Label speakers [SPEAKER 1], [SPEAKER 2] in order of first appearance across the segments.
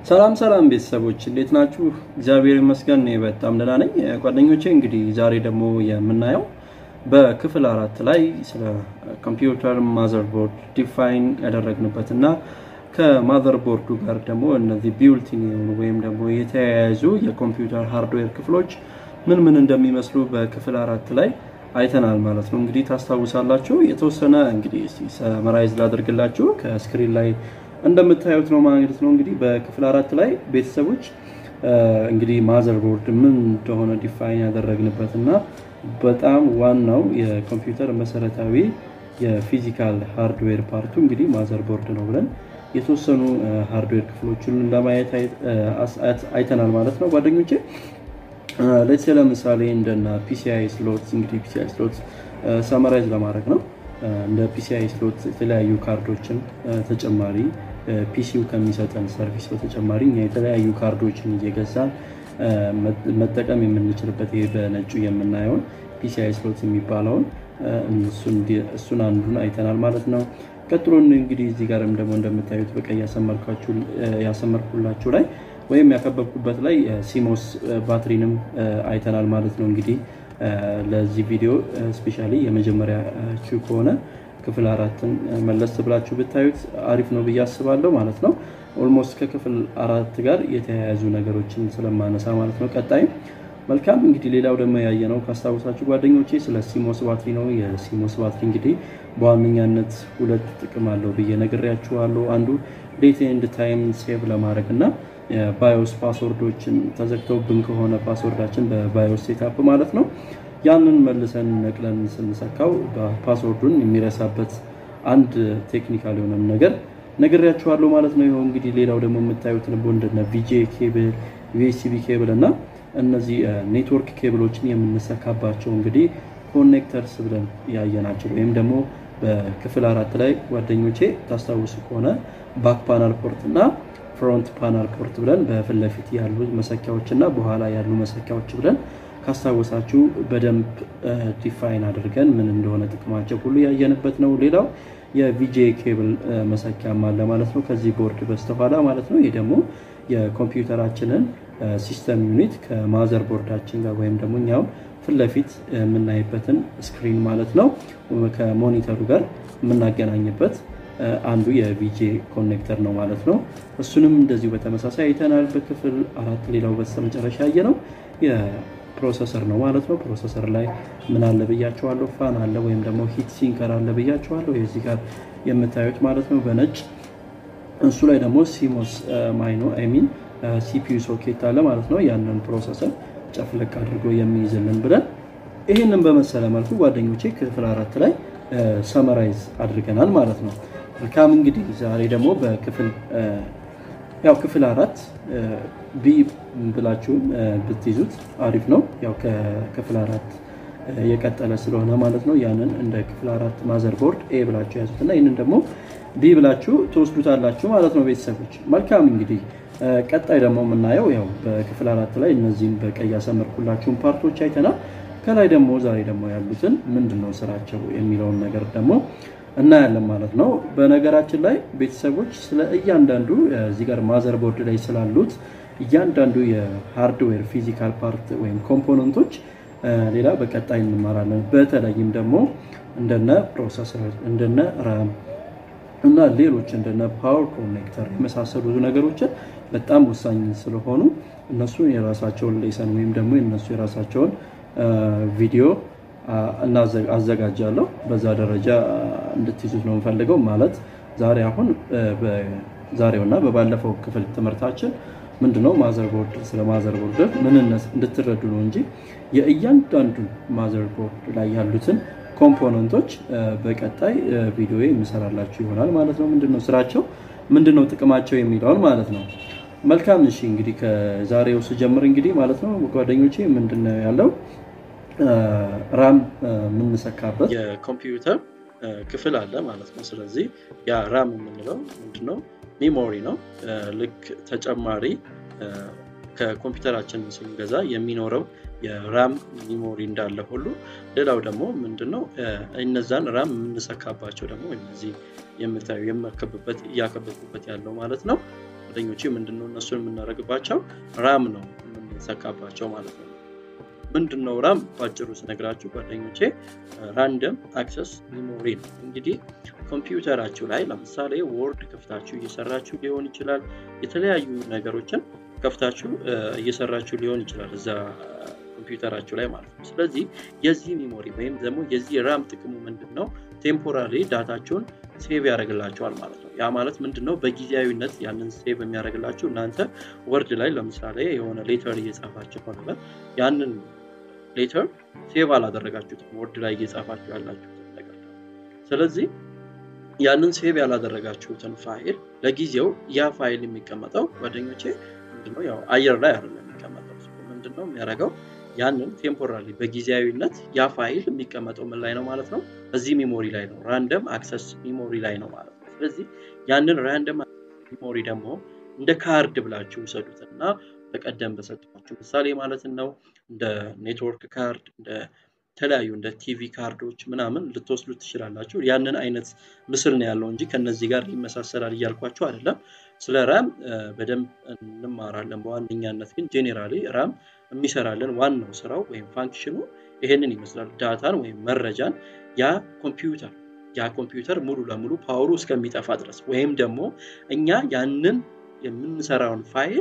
[SPEAKER 1] ሰላም ሰላም ቤተሰቦች እንዴት ናችሁ? እግዚአብሔር ይመስገን እኔ በጣም ደህና ነኝ። ጓደኞቼ እንግዲህ ዛሬ ደግሞ የምናየው በክፍል አራት ላይ ስለ ኮምፒውተር ማዘርቦርድ ዲፋይን ያደረግንበት እና ከማዘርቦርዱ ጋር ደግሞ እነዚህ ቢውልቲን የሆኑ ወይም ደግሞ የተያያዙ የኮምፒውተር ሃርድዌር ክፍሎች ምን ምን እንደሚመስሉ በክፍል አራት ላይ አይተናል ማለት ነው። እንግዲህ ታስታውሳላችሁ። የተወሰነ እንግዲህ ሰመራይዝ ላደርግላችሁ ከስክሪን ላይ እንደምታዩት ነው ማለት ነው። እንግዲህ በክፍል አራት ላይ ቤተሰቦች እንግዲህ ማዘርቦርድ ምን እንደሆነ ዲፋይን ያደረግንበት እና በጣም ዋናው የኮምፒውተር መሰረታዊ የፊዚካል ሃርድዌር ፓርቱ እንግዲህ ማዘርቦርድ ነው ብለን የተወሰኑ ሃርድዌር ክፍሎችን ለማየት አይተናል ማለት ነው ጓደኞቼ። ሌትስ ለምሳሌ እንደና ፒሲአይ ስሎት እንግዲህ ፒሲአይ ስሎት ሰመራይዝ ለማድረግ ነው። እንደ ፒሲአይ ስሎት የተለያዩ ካርዶችን ተጨማሪ ፒሲው ከሚሰጠን ሰርቪስ በተጨማሪ እኛ የተለያዩ ካርዶችን እየገዛን መጠቀም የምንችልበት ይሄ በነጩ የምናየውን ፒሲአይ ስሎት የሚባለውን እሱን አንዱን አይተናል ማለት ነው። ቀጥሎ እንግዲህ እዚህ ጋርም ደግሞ እንደምታዩት በቀይ ያሰመርኩላችሁ ላይ ወይም ያከበብኩበት ላይ ሲሞስ ባትሪንም አይተናል ማለት ነው። እንግዲህ ለዚህ ቪዲዮ ስፔሻሊ የመጀመሪያ ከሆነ ክፍል አራትን መለስ ብላችሁ ብታዩት አሪፍ ነው ብዬ አስባለሁ ማለት ነው። ኦልሞስት ከክፍል አራት ጋር የተያያዙ ነገሮችን ስለማነሳ ማለት ነው። ቀጣይም መልካም እንግዲህ ሌላው ደግሞ ያየነው ካስታውሳችሁ ጓደኞቼ ስለ ሲሞስ ባትሪ ነው። የሲሞስ ባትሪ እንግዲህ በዋነኛነት ሁለት ጥቅም አለው ብዬ ነግሬያችኋለሁ። አንዱ ዴት ኤንድ ታይም ሴቭ ለማድረግ እና ባዮስ ፓስወርዶችን ተዘግተውብን ከሆነ ፓስወርዳችን በባዮስ ሴታፕ ማለት ነው ያንን መልሰን ነቅለን ስንሰካው ፓስወርዱን የሚረሳበት አንድ ቴክኒካል የሆነም ነገር ነግሬያችኋለሁ ማለት ነው። ይኸው እንግዲህ ሌላው ደግሞ የምታዩት ልቦ እንደነ ቪጄ ኬብል፣ ዩኤስቢ ኬብል እና እነዚህ ኔትወርክ ኬብሎችን የምንሰካባቸው እንግዲህ ኮኔክተርስ ብለን ያየናቸው ወይም ደግሞ በክፍል አራት ላይ ጓደኞቼ ታስታውሱ ከሆነ ባክ ፓናል ፖርት እና ፍሮንት ፓናል ፖርት ብለን በፊት ለፊት ያሉ መሰኪያዎች እና በኋላ ያሉ መሰኪያዎች ብለን ካስታወሳችሁ በደንብ ዲፋይን አድርገን ምን እንደሆነ ጥቅማቸው ሁሉ ያየንበት ነው። ሌላው የቪጄ ኬብል መሰኪያም አለ ማለት ነው ከዚህ ቦርድ በስተኋላ ማለት ነው። ይህ ደግሞ የኮምፒውተራችንን ሲስተም ዩኒት ከማዘር ቦርዳችን ጋር ወይም ደግሞ እኛው ፊት ለፊት የምናይበትን ስክሪን ማለት ነው ከሞኒተሩ ጋር የምናገናኝበት አንዱ የቪጄ ኮኔክተር ነው ማለት ነው። እሱንም እንደዚሁ በተመሳሳይ አይተናል በክፍል አራት። ሌላው በስተመጨረሻ ያየ ነው የፕሮሰሰር ነው ማለት ነው። ፕሮሰሰር ላይ ምን አለ ብያቸዋለሁ? ፋን አለ ወይም ደግሞ ሂት ሲንከር አለ ብያቸዋለሁ። የዚህ ጋር የምታዩት ማለት ነው በነጭ እሱ ላይ ደግሞ ሲሞስ ማይኖ አይሚን ሲፒዩ ሶኬት አለ ማለት ነው። ያንን ፕሮሰሰር ጨፍለቅ አድርጎ የሚይዝልን ብለን ይህንን በመሰለ መልኩ ጓደኞቼ ክፍል አራት ላይ ሰመራይዝ አድርገናል ማለት ነው። መልካም እንግዲህ ዛሬ ደግሞ በክፍል ያው ክፍል አራት ቢ ብላችሁም ብትይዙት አሪፍ ነው። ያው ከክፍል አራት የቀጠለ ስለሆነ ማለት ነው። ያንን እንደ ክፍል አራት ማዘርቦርድ ኤ ብላችሁ ያዙት እና ይህንን ደግሞ ቢ ብላችሁ ትወስዱታላችሁ ማለት ነው ቤተሰቦች። መልካም እንግዲህ ቀጣይ ደግሞ የምናየው ያው በክፍል አራት ላይ እነዚህም በቀይ ያሰመርኩላችሁን ፓርቶች አይተናል። ከላይ ደግሞ ዛሬ ደግሞ ያሉትን ምንድን ነው ስራቸው የሚለውን ነገር ደግሞ እናያለን ማለት ነው። በነገራችን ላይ ቤተሰቦች ስለ እያንዳንዱ እዚህ ጋር ማዘርቦርድ ላይ ስላሉት እያንዳንዱ የሃርድዌር ፊዚካል ፓርት ወይም ኮምፖነንቶች ሌላ በቀጣይ እንማራለን። በተለይም ደግሞ እንደነ ፕሮሰሰር እንደነ ራም እና ሌሎች እንደነ ፓወር ኮኔክተር የመሳሰሉ ነገሮችን በጣም ወሳኝ ስለሆኑ እነሱን የራሳቸውን ሌሰን ወይም ደግሞ የነሱ የራሳቸውን ቪዲዮ አዘጋጃለሁ። በዛ ደረጃ እንድትይዙት ነው የምፈልገው። ማለት ዛሬ አሁን ዛሬውና በባለፈው ክፍል ትምህርታችን ምንድነው ማዘርቦርድ ስለ ማዘርቦርድ ምንነት እንድትረዱ ነው እንጂ የእያንዳንዱን ማዘርቦርድ ላይ ያሉትን ኮምፖነንቶች በቀጣይ ቪዲዮ የምሰራላችሁ ይሆናል ማለት ነው። ምንድነው ስራቸው፣ ምንድነው ጥቅማቸው የሚለውን ማለት ነው። መልካም እሺ፣ እንግዲህ ከዛሬው ስጀምር እንግዲህ ማለት ነው ጓደኞቼ ምንድነው ያለው ራም የምንሰካበት የኮምፒውተር ክፍል አለ ማለት ነው። ስለዚህ ያ ራም የምንለው ምንድነው ሜሞሪ ነው። ልክ ተጨማሪ ከኮምፒውተራችን ስንገዛ የሚኖረው የራም ሚሞሪ እንዳለ ሁሉ ሌላው ደግሞ ምንድነው እነዛን ራም የምንሰካባቸው ደግሞ እነዚህ የምታዩ የማከብበት እያከበብኩበት ያለው ማለት ነው ጓደኞቼ ምንድነው እነሱን የምናደርግባቸው ራም ነው የምንሰካባቸው ማለት ነው። ምንድን ነው ራም ባጭሩ ስነግራችሁ ጓደኞቼ ራንደም አክሰስ ሚሞሪ ነው። እንግዲህ ኮምፒውተራችሁ ላይ ለምሳሌ ወርድ ከፍታችሁ እየሰራችሁ ሊሆን ይችላል። የተለያዩ ነገሮችን ከፍታችሁ እየሰራችሁ ሊሆን ይችላል እዛ ኮምፒውተራችሁ ላይ ማለት ነው። ስለዚህ የዚህ ሚሞሪ ወይም ደግሞ የዚህ ራም ጥቅሙ ምንድን ነው? ቴምፖራሪ ዳታችሁን ሴቭ ያደርግላቸዋል ማለት ነው። ያ ማለት ምንድን ነው? በጊዜያዊነት ያንን ሴቭ የሚያደርግላችሁ እናንተ ወርድ ላይ ለምሳሌ የሆነ ሌተር እየጻፋችሁ ከሆነ ያንን ሌተር ሴቭ አላደረጋችሁትም፣ ወርድ ላይ እየጻፋችሁ ያላችሁትን ነገር። ስለዚህ ያንን ሴቭ ያላደረጋችሁትን ፋይል ለጊዜው ያ ፋይል የሚቀመጠው ጓደኞቼ ምንድነው ያው አየር ላይ አይደለም የሚቀመጠው። ምንድነው የሚያደርገው ያንን ቴምፖራሪ በጊዜያዊነት ያ ፋይል የሚቀመጠው ምን ላይ ነው ማለት ነው? እዚህ ሚሞሪ ላይ ነው፣ ራንደም አክሰስ ሚሞሪ ላይ ነው ማለት ነው። ስለዚህ ያንን ራንደም ሚሞሪ ደግሞ እንደ ካርድ ብላችሁ ውሰዱት እና በቀደም በሰጠኋችሁ ምሳሌ ማለት ነው እንደ ኔትወርክ ካርድ እንደ የተለያዩ እንደ ቲቪ ካርዶች ምናምን ልትወስዱ ትችላላችሁ። ያንን አይነት ምስል ነው ያለው እንጂ ከነዚህ ጋር ይመሳሰላል እያልኳቸው አይደለም። ስለ ራም በደንብ እንማራለን። በዋነኛነት ግን ጄኔራሊ ራም የሚሰራልን ዋናው ስራው ወይም ፋንክሽኑ ይሄንን ይመስላል። ዳታን ወይም መረጃን ያ ኮምፒውተር ያ ኮምፒውተር ሙሉ ለሙሉ ፓወሩ እስከሚጠፋ ድረስ ወይም ደግሞ እኛ ያንን የምንሰራውን ፋይል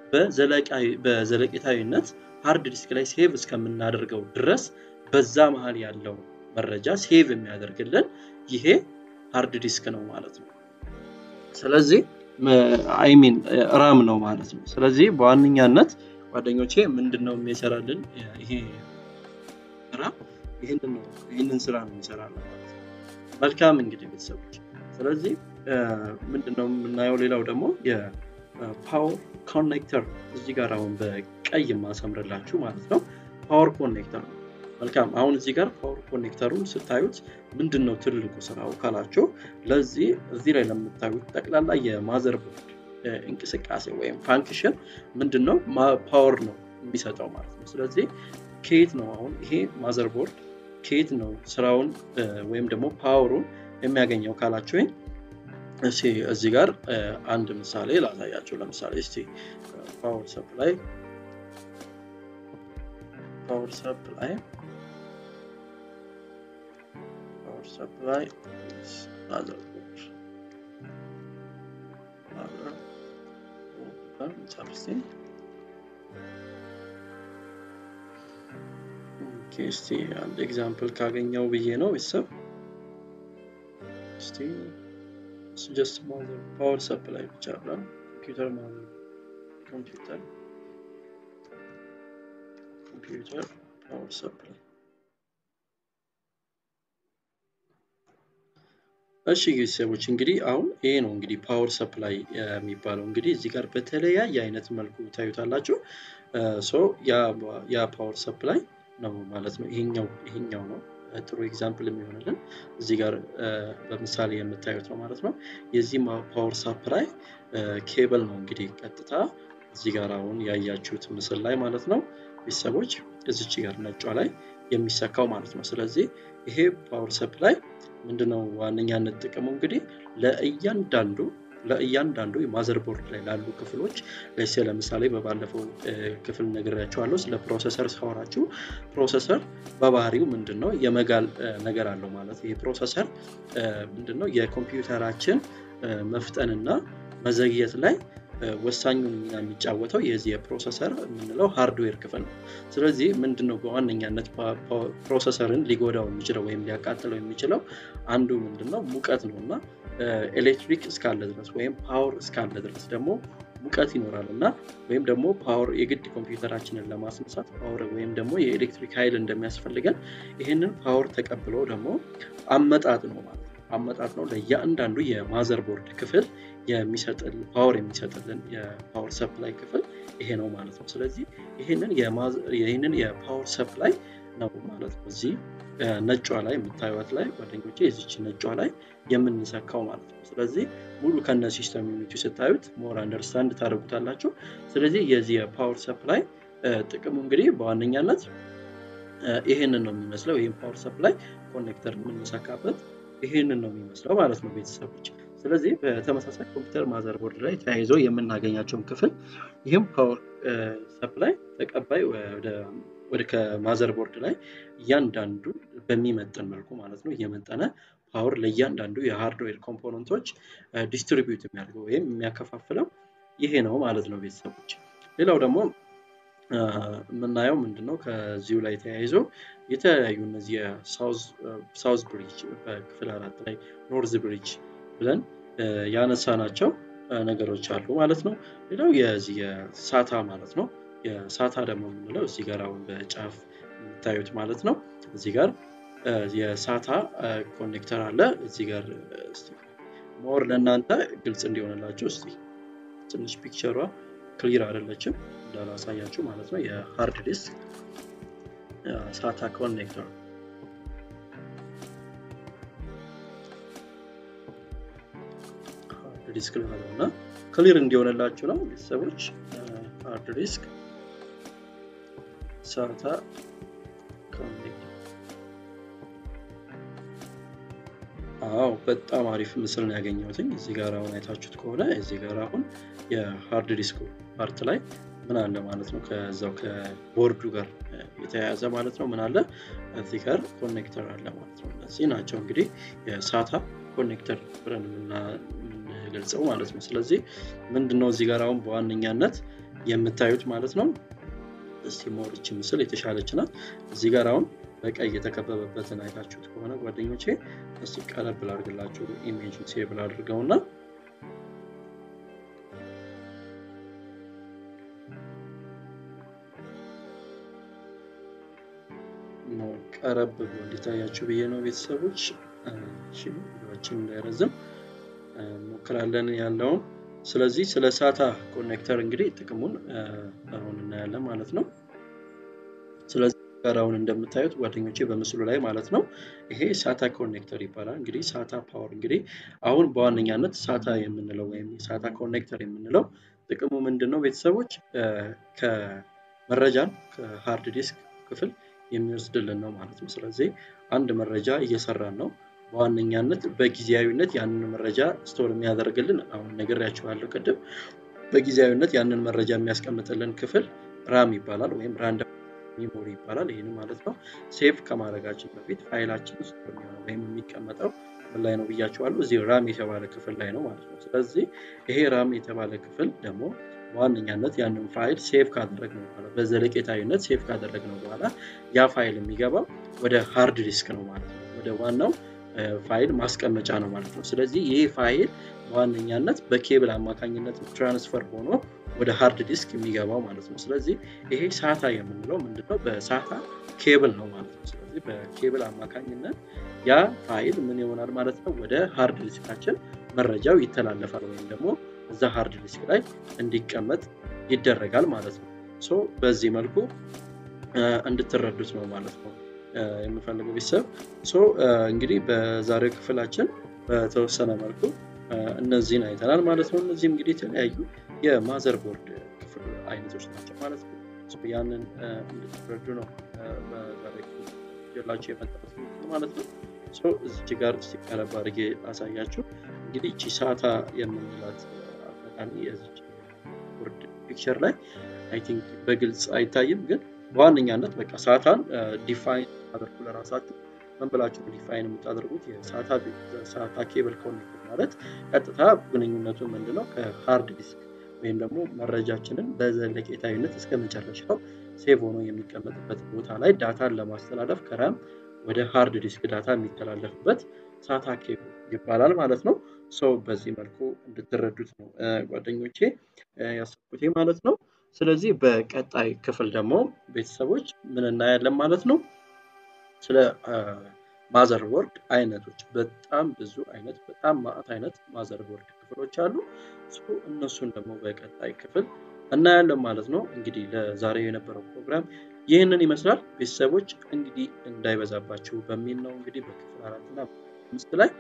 [SPEAKER 1] በዘለቄታዊነት ሃርድ ዲስክ ላይ ሴቭ እስከምናደርገው ድረስ በዛ መሀል ያለው መረጃ ሴቭ የሚያደርግልን ይሄ ሃርድ ዲስክ ነው ማለት ነው። ስለዚህ አይሚን ራም ነው ማለት ነው። ስለዚህ በዋነኛነት ጓደኞቼ ምንድን ነው የሚሰራልን ይሄ ራም ይህንን ስራ ነው የሚሰራልን ማለት ነው። መልካም እንግዲህ ቤተሰቦች፣ ስለዚህ ምንድነው የምናየው ሌላው ደግሞ የፓወር ኮኔክተር እዚህ ጋር አሁን በቀይ የማሰምርላችሁ ማለት ነው ፓወር ኮኔክተር ነው። መልካም አሁን እዚህ ጋር ፓወር ኮኔክተሩን ስታዩት ምንድን ነው ትልቁ ስራው ካላቸው ለዚህ እዚህ ላይ ለምታዩት ጠቅላላ የማዘር ቦርድ እንቅስቃሴ ወይም ፋንክሽን ምንድን ነው ፓወር ነው የሚሰጠው ማለት ነው። ስለዚህ ከየት ነው አሁን ይሄ ማዘር ቦርድ ከየት ነው ስራውን ወይም ደግሞ ፓወሩን የሚያገኘው ካላችሁኝ እስቲ እዚህ ጋር አንድ ምሳሌ ላሳያቸው። ለምሳሌ እስቲ ፓወር ሰፕላይ ፓወር ሰፕላይ ፓወር ሰፕላይ ማዘርቦርድ ማዘርቦርድ እስቲ አንድ ኤግዛምፕል ካገኘው ብዬ ነው ቤተሰብ እስቲ ጀስት ማዘር ፓወር ሰፕላይ ብቻ ብላ ኮምፒውተር ማዘር ኮምፒውተር ኮምፒውተር ፓወር ሰፕላይ እሺ ቤተሰቦች እንግዲህ አሁን ይሄ ነው እንግዲህ ፓወር ሰፕላይ የሚባለው እንግዲህ እዚህ ጋር በተለያየ አይነት መልኩ ታዩታላችሁ ሶ ያ ፓወር ሰፕላይ ነው ማለት ነው ይሄኛው ይሄኛው ነው ጥሩ ኤግዛምፕል የሚሆንልን እዚህ ጋር በምሳሌ የምታዩት ነው ማለት ነው የዚህ ፓወር ሰፕላይ ኬብል ነው እንግዲህ ቀጥታ እዚህ ጋር አሁን ያያችሁት ምስል ላይ ማለት ነው ቤተሰቦች እዚች ጋር ነጯ ላይ የሚሰካው ማለት ነው ስለዚህ ይሄ ፓወር ሰፕላይ ምንድነው ዋነኛነት ጥቅሙ እንግዲህ ለእያንዳንዱ ለእያንዳንዱ የማዘር ቦርድ ላይ ላሉ ክፍሎች ለሴ ለምሳሌ በባለፈው ክፍል ነግሬያቸዋለሁ ስለ ፕሮሰሰር ሳወራችሁ ፕሮሰሰር በባህሪው ምንድን ነው የመጋል ነገር አለው ማለት ይህ ፕሮሰሰር ምንድነው የኮምፒውተራችን መፍጠንና መዘግየት ላይ ወሳኙን ሚና የሚጫወተው የዚህ የፕሮሰሰር የምንለው ሃርድዌር ክፍል ነው ስለዚህ ምንድነው በዋነኛነት ፕሮሰሰርን ሊጎዳው የሚችለው ወይም ሊያቃጥለው የሚችለው አንዱ ምንድነው ሙቀት ነው እና ኤሌክትሪክ እስካለ ድረስ ወይም ፓወር እስካለ ድረስ ደግሞ ሙቀት ይኖራል እና ወይም ደግሞ ፓወር የግድ ኮምፒውተራችንን ለማስነሳት ፓወር ወይም ደግሞ የኤሌክትሪክ ኃይል እንደሚያስፈልገን ይህንን ፓወር ተቀብሎ ደግሞ አመጣጥ ነው ማለት ነው አመጣጥ ነው ለእያንዳንዱ የማዘር ቦርድ ክፍል የሚሰጥል ፓወር የሚሰጥልን የፓወር ሰፕላይ ክፍል ይሄ ነው ማለት ነው ስለዚህ ይህንን የፓወር ሰፕላይ ነው ማለት ነው እዚህ ነጯ ላይ የምታዩት ላይ ጓደኞቼ የዚች ነጯ ላይ የምንሰካው ማለት ነው ስለዚህ ሙሉ ከነ ሲስተም ዩኒቲ ስታዩት ሞር አንደርስታንድ ታደርጉታላችሁ ስለዚህ የዚህ የፓወር ሰፕላይ ጥቅሙ እንግዲህ በዋነኛነት ይሄንን ነው የሚመስለው ይህም ፓወር ሰፕላይ ኮኔክተር የምንሰካበት ይሄንን ነው የሚመስለው ማለት ነው ቤተሰቦች ስለዚህ በተመሳሳይ ኮምፒውተር ማዘር ቦርድ ላይ ተያይዞ የምናገኛቸውን ክፍል ይህም ፓወር ሰፕላይ ተቀባይ ወደ ከማዘር ቦርድ ላይ እያንዳንዱ በሚመጥን መልኩ ማለት ነው እየመጠነ ፓወር ለእያንዳንዱ የሃርድዌር ኮምፖነንቶች ዲስትሪቢዩት የሚያደርገው ወይም የሚያከፋፍለው ይሄ ነው ማለት ነው ቤተሰቦች። ሌላው ደግሞ የምናየው ምንድነው ከዚሁ ላይ ተያይዞ የተለያዩ እነዚህ ሳውዝ ብሪጅ በክፍል አራት ላይ ኖርዝ ብሪጅ ብለን ያነሳናቸው ነገሮች አሉ ማለት ነው። ሌላው የዚህ የሳታ ማለት ነው። የሳታ ደግሞ የምንለው እዚህ ጋር አሁን በጫፍ የምታዩት ማለት ነው። እዚህ ጋር የሳታ ኮኔክተር አለ። እዚህ ጋር ሞር ለእናንተ ግልጽ እንዲሆንላችሁ እስቲ ትንሽ ፒክቸሯ ክሊር አይደለችም እንዳላሳያችሁ ማለት ነው። የሃርድ ዲስክ ሳታ ኮኔክተር ሃርድ ዲስክ ልበለው እና ክሊር እንዲሆንላችሁ ነው ቤተሰቦች። ሃርድ ዲስክ ሳታ ኮኔክተር አዎ በጣም አሪፍ ምስል ነው ያገኘሁትኝ። እዚህ ጋር አሁን አይታችሁት ከሆነ እዚህ ጋር አሁን የሃርድ ዲስኩ ፓርት ላይ ምን አለ ማለት ነው ከዛው ከቦርዱ ጋር የተያያዘ ማለት ነው ምን አለ እዚህ ጋር ኮኔክተር አለ ማለት ነው። እነዚህ ናቸው እንግዲህ የሳታ ኮኔክተር ብለን የምንገልጸው ማለት ነው። ስለዚህ ምንድነው እዚህ ጋር አሁን በዋነኛነት የምታዩት ማለት ነው። እስቲ ሞርች ምስል የተሻለች ናት። እዚህ ጋር አሁን በቀይ የተከበበበትን አይታችሁት ከሆነ ጓደኞቼ እስቲ ቀረብ ላድርግላችሁ ኢሜጅ ሴብል አድርገውና ቀረብ ብሎ እንዲታያችሁ ብዬ ነው ቤተሰቦች። ቪዲዮችን እንዳይረዝም ሞክራለን ያለውን። ስለዚህ ስለ ሳታ ኮኔክተር እንግዲህ ጥቅሙን አሁን እናያለን ማለት ነው። ስለዚህ ጋር አሁን እንደምታዩት ጓደኞቼ በምስሉ ላይ ማለት ነው ይሄ ሳታ ኮኔክተር ይባላል። እንግዲህ ሳታ ፓወር እንግዲህ አሁን በዋነኛነት ሳታ የምንለው ወይም ሳታ ኮኔክተር የምንለው ጥቅሙ ምንድን ነው ቤተሰቦች? ከመረጃን ከሃርድ ዲስክ ክፍል የሚወስድልን ነው ማለት ነው። ስለዚህ አንድ መረጃ እየሰራን ነው በዋነኛነት በጊዜያዊነት ያንን መረጃ ስቶር የሚያደርግልን አሁን ነግሬያችኋለሁ ቅድም። በጊዜያዊነት ያንን መረጃ የሚያስቀምጥልን ክፍል ራም ይባላል ወይም ራንደም ሚሞሪ ይባላል። ይህን ማለት ነው ሴቭ ከማድረጋችን በፊት ፋይላችን ውስጥ የሚሆነው ወይም የሚቀመጠው ምን ላይ ነው ብያቸዋለሁ። እዚህ ራም የተባለ ክፍል ላይ ነው ማለት ነው። ስለዚህ ይሄ ራም የተባለ ክፍል ደግሞ በዋነኛነት ያንን ፋይል ሴቭ ካደረግነው በኋላ በዘለቄታዊነት ሴቭ ካደረግነው በኋላ ያ ፋይል የሚገባው ወደ ሃርድ ዲስክ ነው ማለት ነው። ወደ ዋናው ፋይል ማስቀመጫ ነው ማለት ነው። ስለዚህ ይህ ፋይል በዋነኛነት በኬብል አማካኝነት ትራንስፈር ሆኖ ወደ ሃርድ ዲስክ የሚገባው ማለት ነው። ስለዚህ ይሄ ሳታ የምንለው ምንድነው? በሳታ ኬብል ነው ማለት ነው። ስለዚህ በኬብል አማካኝነት ያ ፋይል ምን ይሆናል ማለት ነው? ወደ ሃርድ ዲስካችን መረጃው ይተላለፋል ወይም ደግሞ እዛ ሃርድ ዲስክ ላይ እንዲቀመጥ ይደረጋል ማለት ነው። ሶ በዚህ መልኩ እንድትረዱት ነው ማለት ነው የምፈልገው ቤተሰብ። ሶ እንግዲህ በዛሬው ክፍላችን በተወሰነ መልኩ እነዚህን አይተናል ማለት ነው። እነዚህም እንግዲህ የተለያዩ የማዘር ቦርድ ክፍል አይነቶች ናቸው ማለት ነው። ያንን እንድትረዱ ነው በዛሬ ላቸው የመጣሁት ማለት ነው። እዚች ጋር ሲቀረብ አድርጌ አሳያችሁ። እንግዲህ እቺ ሳታ የምንላት አጋጣሚ የዚች ቦርድ ፒክቸር ላይ አይ ቲንክ በግልጽ አይታይም፣ ግን በዋነኛነት በቃ ሳታን ዲፋይን አድርጉ ለራሳችሁ ምን ብላችሁ ዲፋይን የምታደርጉት የሳታ ኬብል ኮኔክተር ማለት ቀጥታ ግንኙነቱ ምንድነው ከሃርድ ዲስክ ወይም ደግሞ መረጃችንን በዘለቄታዊነት እስከ መጨረሻው ሴቭ ሆኖ የሚቀመጥበት ቦታ ላይ ዳታን ለማስተላለፍ ከራም ወደ ሃርድ ዲስክ ዳታ የሚተላለፍበት ሳታ ኬብል ይባላል ማለት ነው። ሰው በዚህ መልኩ እንድትረዱት ነው ጓደኞቼ ያሰብኩት ማለት ነው። ስለዚህ በቀጣይ ክፍል ደግሞ ቤተሰቦች ምን እናያለን ማለት ነው ስለ ማዘር ቦርድ አይነቶች በጣም ብዙ አይነት በጣም ማዕት አይነት ማዘር ቦርድ ክፍሎች አሉ። እነሱን ደግሞ በቀጣይ ክፍል እናያለን ማለት ነው። እንግዲህ ለዛሬው የነበረው ፕሮግራም ይህንን ይመስላል። ቤተሰቦች እንግዲህ እንዳይበዛባችሁ በሚል ነው እንግዲህ በክፍል አራት እና አምስት ላይ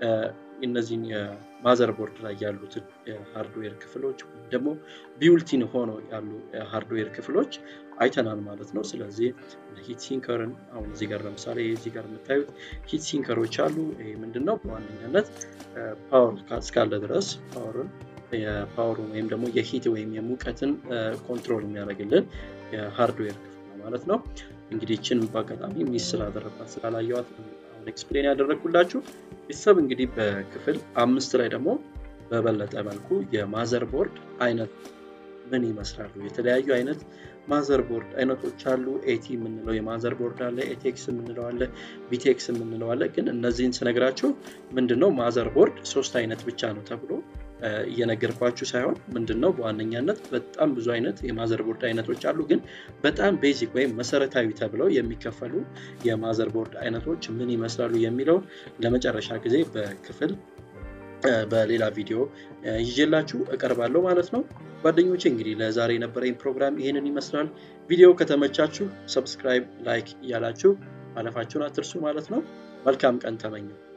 [SPEAKER 1] እነዚህን የማዘር ቦርድ ላይ ያሉትን የሃርድዌር ክፍሎች ወይም ደግሞ ቢውልቲን ሆነው ያሉ ሃርድዌር ክፍሎች አይተናል ማለት ነው። ስለዚህ ሂት ሲንከርን አሁን እዚህ ጋር ለምሳሌ እዚህ ጋር የምታዩት ሂት ሲንከሮች አሉ። ይህ ምንድነው በዋነኛነት ፓወር እስካለ ድረስ ፓወርን የፓወሩን ወይም ደግሞ የሂት ወይም የሙቀትን ኮንትሮል የሚያደርግልን የሃርድዌር ክፍል ነው ማለት ነው። እንግዲህ ይችን በአጋጣሚ ሚስ ስላደረግኳት ስላላየዋት አሁን ኤክስፕሌን ያደረግኩላችሁ ቤተሰብ እንግዲህ በክፍል አምስት ላይ ደግሞ በበለጠ መልኩ የማዘር ቦርድ አይነት ምን ይመስላሉ? የተለያዩ አይነት ማዘር ቦርድ አይነቶች አሉ። ኤቲ የምንለው የማዘር ቦርድ አለ፣ ኤቴክስ የምንለው አለ፣ ቢቴክስ የምንለው አለ። ግን እነዚህን ስነግራችሁ ምንድነው ማዘር ቦርድ ሶስት አይነት ብቻ ነው ተብሎ እየነገርኳችሁ ሳይሆን ምንድን ነው በዋነኛነት በጣም ብዙ አይነት የማዘር ቦርድ አይነቶች አሉ። ግን በጣም ቤዚክ ወይም መሰረታዊ ተብለው የሚከፈሉ የማዘር ቦርድ አይነቶች ምን ይመስላሉ የሚለው ለመጨረሻ ጊዜ በክፍል በሌላ ቪዲዮ ይዤላችሁ እቀርባለሁ ማለት ነው። ጓደኞቼ እንግዲህ ለዛሬ የነበረኝ ፕሮግራም ይህንን ይመስላል። ቪዲዮ ከተመቻችሁ ሰብስክራይብ፣ ላይክ እያላችሁ ማለፋችሁን አትርሱ ማለት ነው። መልካም ቀን ተመኘው።